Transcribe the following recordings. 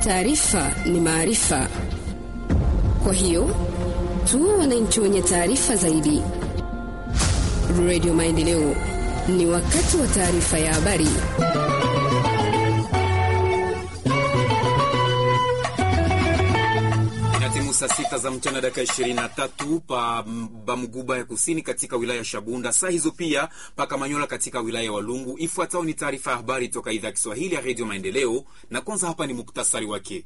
Taarifa ni maarifa, kwa hiyo tuwe wananchi wenye taarifa zaidi. Radio Maendeleo, ni wakati wa taarifa ya habari. Inatimu saa sita za mchana dakika 23 pa Bamuguba ya kusini katika wilaya ya Shabunda, saa hizo pia pa Kamanyola katika wilaya ya Walungu. Ifuatayo ni taarifa ya habari toka idhaa ya Kiswahili ya Radio Maendeleo, na kwanza hapa ni muktasari wake.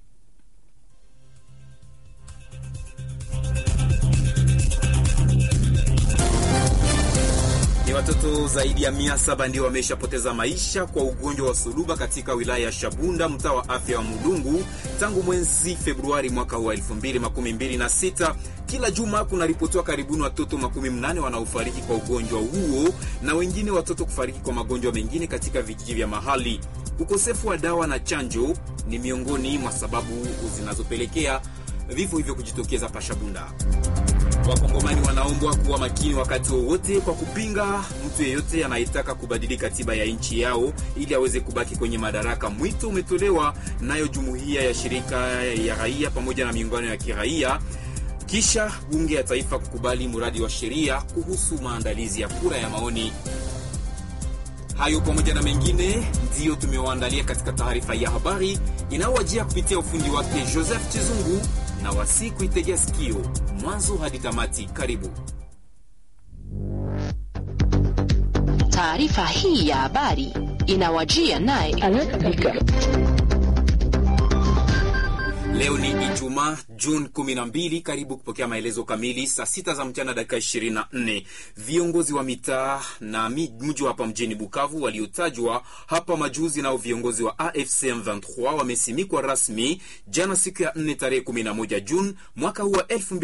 Ni watoto zaidi ya mia saba ndio wameshapoteza maisha kwa ugonjwa wa suluba katika wilaya ya Shabunda, mtaa wa afya wa Mulungu tangu mwezi Februari mwaka wa 2026. Kila juma kunaripotiwa karibuni watoto makumi mnane wanaofariki kwa ugonjwa huo na wengine watoto kufariki kwa magonjwa mengine katika vijiji vya mahali. Ukosefu wa dawa na chanjo ni miongoni mwa sababu zinazopelekea vifo hivyo kujitokeza pa Shabunda. Wakongomani wanaombwa kuwa makini wakati wowote kwa kupinga mtu yeyote anayetaka kubadili katiba ya nchi yao ili aweze kubaki kwenye madaraka. Mwito umetolewa nayo jumuiya ya shirika ya raia pamoja na miungano ya kiraia kisha bunge ya taifa kukubali mradi wa sheria kuhusu maandalizi ya kura ya maoni. Hayo pamoja na mengine ndiyo tumewaandalia katika taarifa ya habari inayowajia kupitia ufundi wake Joseph Chizungu na wasi kuitegea sikio mwanzo hadi tamati. Karibu. Taarifa hii ya habari inawajia naye Leo ni Ijumaa, Juni 12. Karibu kupokea maelezo kamili saa sita za mchana dakika 24. Viongozi wa mitaa na mji hapa mjini Bukavu waliotajwa hapa majuzi nao viongozi wa AFC M23 wamesimikwa rasmi jana siku ya 4 tarehe 11 Juni mwaka huu wa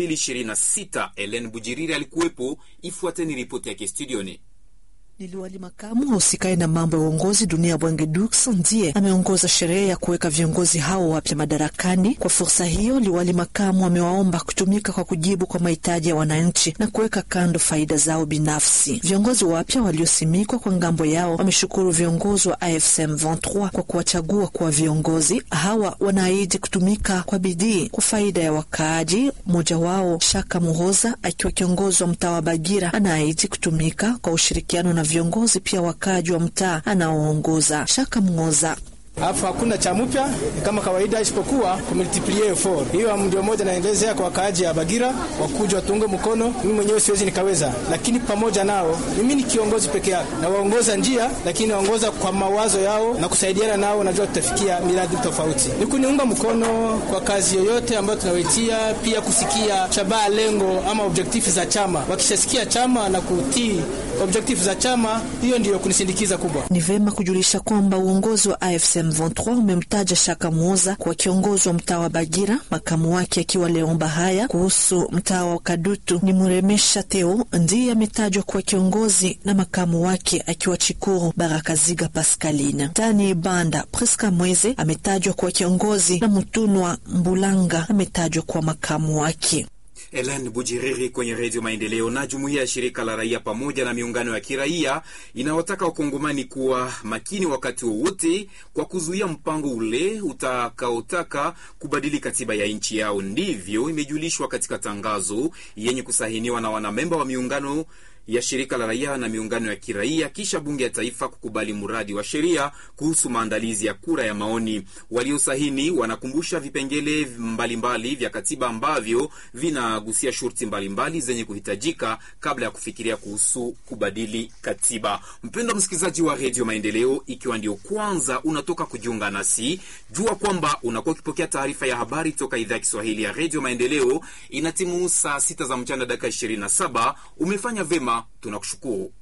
2026. Ellen Bujiriri alikuwepo. Ifuateni ripoti yake studioni. Liwali makamu husikae na mambo ya uongozi dunia Bwange Dux ndiye ameongoza sherehe ya kuweka viongozi hao wapya madarakani. Kwa fursa hiyo, liwali makamu amewaomba kutumika kwa kujibu kwa mahitaji ya wananchi na kuweka kando faida zao binafsi. Viongozi wapya waliosimikwa kwa ngambo yao wameshukuru viongozi wa AFC M23 kwa kuwachagua kuwa viongozi. Hawa wanaahidi kutumika kwa bidii kwa faida ya wakaaji. Mmoja wao Shaka Muhoza akiwa kiongozi wa mtaa wa Bagira anaahidi kutumika kwa ushirikiano na viongozi pia wakaaji wa mtaa anaoongoza. Shaka Mngoza Alafu hakuna cha mpya kama kawaida, isipokuwa kumultiplie effort. Hiyo ndio moja naendelezea kwa wakaaji ya Bagira, wakuja watunge mkono. Mimi mwenyewe siwezi nikaweza, lakini pamoja nao, mimi ni kiongozi peke yake na waongoza njia, lakini naongoza kwa mawazo yao na kusaidiana nao, najua tutafikia miradi tofauti. Ni kuniunga mkono kwa kazi yoyote ambayo tunawaitia, pia kusikia shabaha, lengo ama objektifu za chama. Wakishasikia chama na kutii objektifu za chama, hiyo ndiyo kunisindikiza kubwa. Ni vema kujulisha kwamba uongozi wa AFC M23 umemtaja Shaka Muoza kwa kiongozi wa mtaa wa Bagira, makamu wake akiwa Leon Bahaya. Kuhusu mtaa wa Kadutu ni Muremesha Teo ndiye ametajwa kuwa kiongozi na makamu wake akiwa Chikuru Barakaziga Pascaline. Tani Banda Priska Mweze ametajwa kuwa kiongozi na Mutunwa Mbulanga ametajwa kuwa makamu wake. Ellen Bujiriri kwenye Redio Maendeleo. Na jumuiya ya shirika la raia pamoja na miungano ya kiraia inawataka wakongomani kuwa makini wakati wowote kwa kuzuia mpango ule utakaotaka kubadili katiba ya nchi yao. Ndivyo imejulishwa katika tangazo yenye kusahiniwa na wanamemba wa miungano ya shirika la raia na miungano ya kiraia kisha bunge ya taifa kukubali mradi wa sheria kuhusu maandalizi ya kura ya maoni. Waliosahini wanakumbusha vipengele mbalimbali mbali vya katiba ambavyo vinagusia shurti mbalimbali zenye kuhitajika kabla ya kufikiria kuhusu kubadili katiba. Mpendwa msikilizaji wa redio Maendeleo, ikiwa ndio kwanza unatoka kujiunga nasi, jua kwamba unakuwa ukipokea taarifa ya habari toka idhaa ya Kiswahili ya redio Maendeleo. Inatimu saa sita za mchana dakika 27. Umefanya vema tunakushukuru.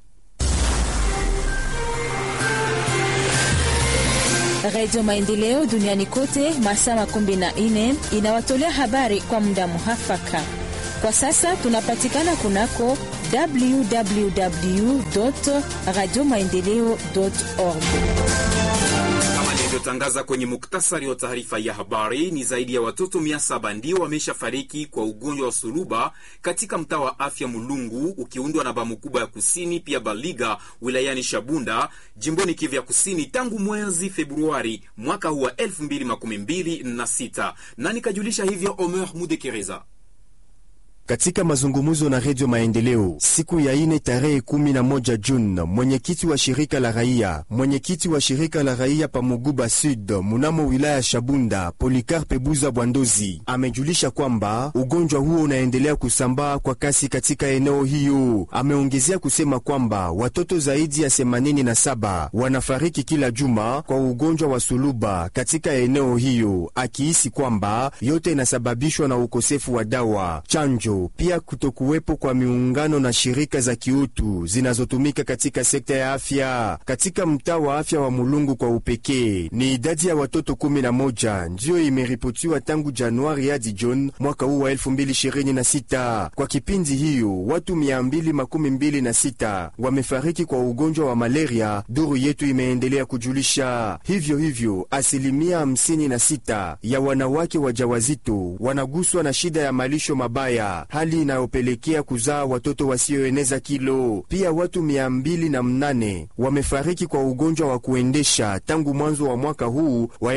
Radio Maendeleo duniani kote masaa makumi na nne inawatolea habari kwa muda muhafaka. Kwa sasa tunapatikana kunako www radio maendeleo org tulivyotangaza kwenye muktasari wa taarifa ya habari, ni zaidi ya watoto mia saba ndio wameshafariki kwa ugonjwa wa suluba katika mtaa wa afya Mulungu ukiundwa na Bamukuba ya kusini pia Baliga wilayani Shabunda jimboni Kivu ya kusini tangu mwezi Februari mwaka huu wa 2026 na nikajulisha hivyo Omer Mudekereza katika mazungumzo na Redio Maendeleo siku ya ine tarehe kumi na moja Juni, mwenyekiti wa shirika la raia mwenyekiti wa shirika la raia Pamuguba Sud munamo wilaya Shabunda, Polikarpe Buza Bwandozi amejulisha kwamba ugonjwa huo unaendelea kusambaa kwa kasi katika eneo hiyo. Ameongezea kusema kwamba watoto zaidi ya 87 wanafariki kila juma kwa ugonjwa wa suluba katika eneo hiyo, akihisi kwamba yote inasababishwa na ukosefu wa dawa, chanjo pia kutokuwepo kwa miungano na shirika za kiutu zinazotumika katika sekta ya afya. Katika mtaa wa afya wa Mulungu kwa upekee, ni idadi ya watoto 11 ndiyo imeripotiwa tangu Januari hadi Juni mwaka huu wa 2026. Kwa kipindi hiyo watu 226 wamefariki kwa ugonjwa wa malaria, duru yetu imeendelea kujulisha. Hivyo hivyo asilimia 56 ya wanawake wajawazito wanaguswa na shida ya malisho mabaya hali inayopelekea kuzaa watoto wasioeneza kilo. Pia watu mia mbili na mnane wamefariki kwa ugonjwa wa kuendesha tangu mwanzo wa mwaka huu wa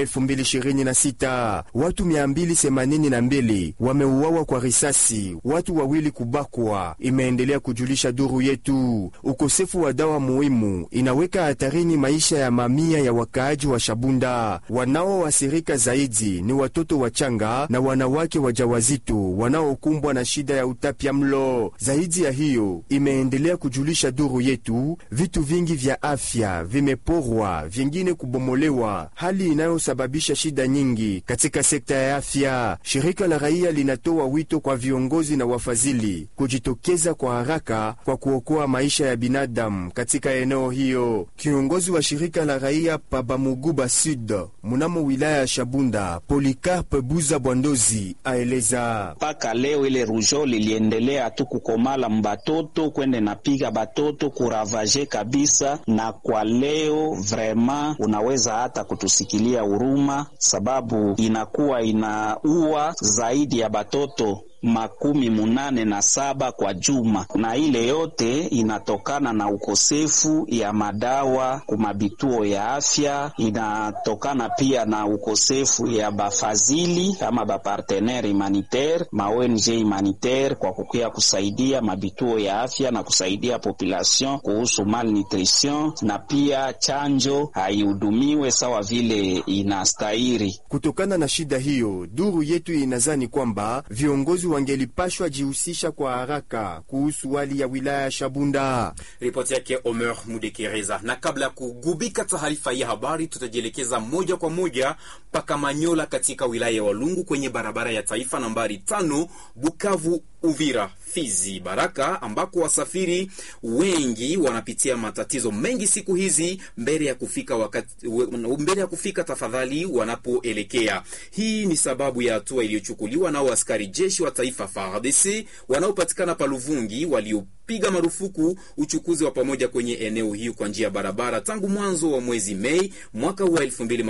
2026. Watu mia mbili themanini na mbili wameuawa kwa risasi, watu wawili kubakwa, imeendelea kujulisha duru yetu. Ukosefu wa dawa muhimu inaweka hatarini maisha ya mamia ya wakaaji wa Shabunda. Wanaoathirika zaidi ni watoto wachanga na wanawake wajawazito wanaokumbwa na shida ya utapia mlo. Zaidi ya hiyo, imeendelea kujulisha duru yetu, vitu vingi vya afya vimeporwa, vingine kubomolewa, hali inayosababisha shida nyingi katika sekta ya afya. Shirika la raia linatoa wito kwa viongozi na wafadhili kujitokeza kwa haraka kwa kuokoa maisha ya binadamu katika eneo hiyo. Kiongozi wa shirika la raia Pabamuguba Sud munamo wilaya ya Shabunda, Polikarpe Buza Bwandozi aeleza mpaka leo ile rujo liliendelea tu kukomala mbatoto kwende napiga batoto kuravaje kabisa, na kwa leo vrema unaweza hata kutusikilia huruma, sababu inakuwa inaua zaidi ya batoto makumi munane na saba kwa juma, na ile yote inatokana na ukosefu ya madawa kumabituo ya afya. Inatokana pia na ukosefu ya bafazili ama bapartenere humanitaire ma ONG humanitaire kwa kukia kusaidia mabituo ya afya na kusaidia population kuhusu malnutrition, na pia chanjo haihudumiwe sawa vile inastahiri. Kutokana na shida hiyo, duru yetu inazani kwamba viongozi wangelipashwa jihusisha kwa haraka kuhusu hali ya wilaya ya Shabunda. Ripoti yake Omer Mudekereza. Na kabla ya kugubika taarifa ya habari, tutajielekeza moja kwa moja mpaka Manyola katika wilaya ya Walungu kwenye barabara ya taifa nambari tano Bukavu Uvira Fizi Baraka, ambako wasafiri wengi wanapitia matatizo mengi siku hizi mbele ya kufika wakati, mbele ya kufika tafadhali wanapoelekea. Hii ni sababu ya hatua iliyochukuliwa nao askari jeshi wa taifa FARDC wanaopatikana Paluvungi walio piga marufuku uchukuzi wa pamoja kwenye eneo hiyo kwa njia ya barabara tangu mwanzo wa mwezi Mei mwaka huu wa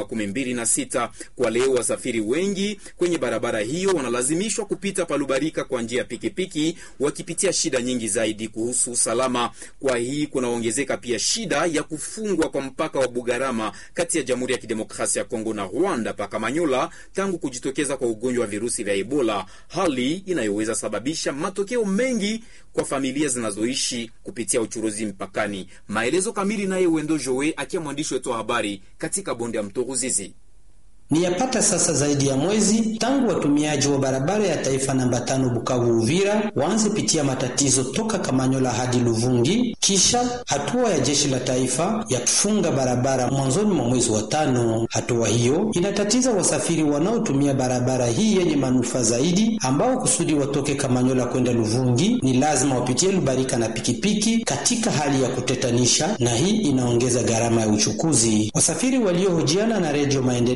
2026. Kwa leo wasafiri wengi kwenye barabara hiyo wanalazimishwa kupita Palubarika kwa njia ya pikipiki, wakipitia shida nyingi zaidi kuhusu usalama. Kwa hii kunaongezeka pia shida ya kufungwa kwa mpaka wa Bugarama kati ya Jamhuri ya Kidemokrasia ya Kongo na Rwanda paka Manyola tangu kujitokeza kwa ugonjwa wa virusi vya Ebola, hali inayoweza sababisha matokeo mengi kwa familia zinazoishi kupitia uchuruzi mpakani. Maelezo kamili naye Wendo Jowe akiwa mwandishi wetu wa habari katika bonde ya mto Ruzizi. Ni yapata sasa zaidi ya mwezi tangu watumiaji wa barabara ya taifa namba tano Bukavu Uvira waanze pitia matatizo toka Kamanyola hadi Luvungi, kisha hatua ya jeshi la taifa ya kufunga barabara mwanzoni mwa mwezi wa tano. Hatua hiyo inatatiza wasafiri wanaotumia barabara hii yenye manufaa zaidi, ambao kusudi watoke Kamanyola kwenda Luvungi ni lazima wapitie Lubarika na pikipiki katika hali ya kutetanisha, na hii inaongeza gharama ya uchukuzi. Wasafiri waliohojiana na Redio Maendeleo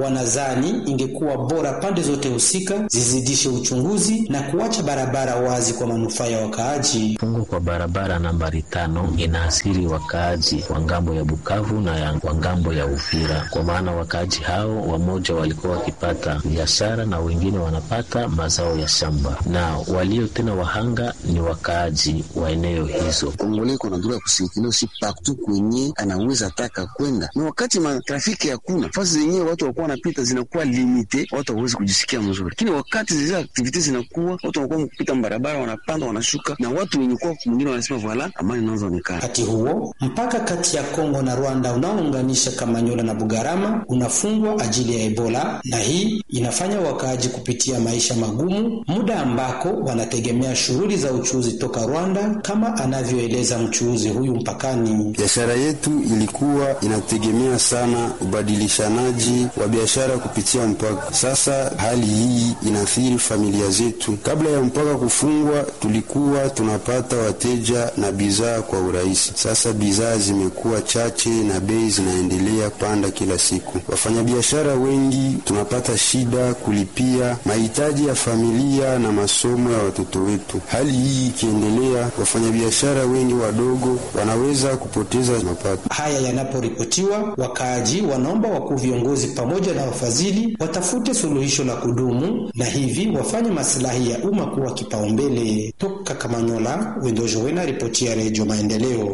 wanazani ingekuwa bora pande zote husika zizidishe uchunguzi na kuacha barabara wazi kwa manufaa ya wakaaji. Fungo kwa barabara nambari tano inaathiri wakaaji wa ngambo ya Bukavu na ya wa ngambo ya Uvira, kwa maana wakaaji hao wamoja walikuwa wakipata biashara na wengine wanapata mazao ya shamba, na walio tena wahanga ni wakaaji wa eneo hizo. Kongole iko na droit ya kusikilo si partout kwenye anaweza taka kwenda, na wakati matrafiki hakuna fasi zenyewe watu wakuwa wanapita zinakuwa limite, watu hawezi kujisikia mzuri, lakini wakati zile aktivite zinakuwa watu wanakuwa kupita barabara, wanapanda wanashuka, na watu wenye kuwa mwingine wanasema voila, amani inaanza onekana. Wakati huo mpaka kati ya Kongo na Rwanda unaounganisha Kamanyola na Bugarama unafungwa ajili ya Ebola, na hii inafanya wakaaji kupitia maisha magumu, muda ambako wanategemea shughuli za uchuuzi toka Rwanda, kama anavyoeleza mchuuzi huyu mpakani. Biashara yetu ilikuwa inategemea sana ubadilishanaji wa biashara kupitia mpaka. Sasa hali hii inaathiri familia zetu. Kabla ya mpaka kufungwa, tulikuwa tunapata wateja na bidhaa kwa urahisi. Sasa bidhaa zimekuwa chache na bei zinaendelea panda kila siku. Wafanyabiashara wengi tunapata shida kulipia mahitaji ya familia na masomo ya watoto wetu. Hali hii ikiendelea, wafanyabiashara wengi wadogo wanaweza kupoteza mapato. Haya yanaporipotiwa, wakaaji wanaomba wakuu viongozi pamoja na wafadhili watafute suluhisho la kudumu na hivi wafanye masilahi ya umma kuwa kipaumbele. Toka Kamanyola, Wendojowena, ripoti ya Redio Maendeleo.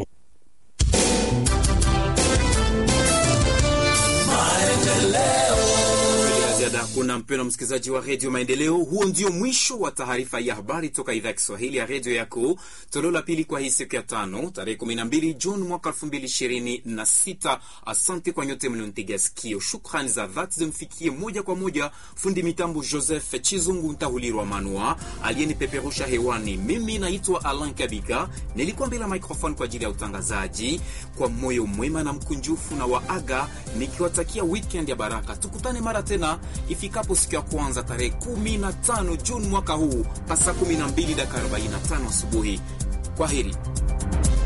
Kuna mpendwa msikilizaji wa redio Maendeleo, huo ndio mwisho wa taarifa ya habari toka idhaa ya Kiswahili ya redio yako, toleo la pili kwa hii siku ya tano tarehe 12 Juni mwaka 2026. Asante kwa nyote mlionitegea sikio. Shukrani za dhati zimfikie moja kwa moja fundi mitambo Joseph Chizungu Ntahulirwa Manua aliyenipeperusha hewani. Mimi naitwa Alan Kabika, nilikuwa mbele ya microphone kwa ajili ya utangazaji. Kwa moyo mwema na mkunjufu na waaga nikiwatakia weekend ya baraka. Tukutane mara tena ifikapo siku ya kwanza tarehe 15 Juni mwaka huu pasa 12 dakika 45 asubuhi. Kwa heri.